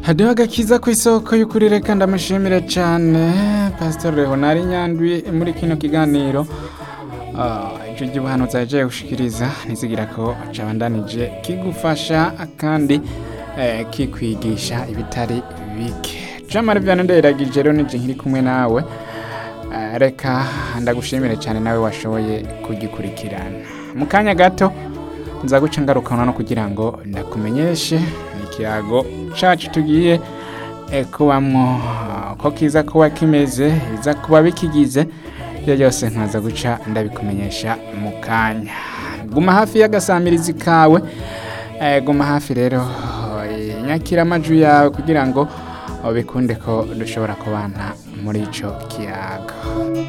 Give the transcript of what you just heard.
hariho agakiza ku isoko y'ukuri reka ndamushimire cyane pastor leonard nyandwi muri kino kiganiro Ah, icyo gihe ubuhanuzi yagiye gushikiriza ntizigira ko cabandanije kigufasha kandi eh, kikwigisha ibitari bike jamari vyane nderagije rero nije nkiri kumwe nawe Eh, reka ndagushimire cyane nawe washoboye kugikurikirana mu kanya gato nza guca ngarukana no kugira ngo ndakumenyeshe ikiyago cacu tugiye eh, kubamwo ah, ko kiza kuba kimeze biza kuba bikigize ibyo byose nkaza guca ndabikumenyesha mu kanya guma hafi y'agasamirizi kawe eh, guma hafi rero eh, nyakira amajwi yawe kugira ngo bikunde ko dushobora kubana muri ico kiyago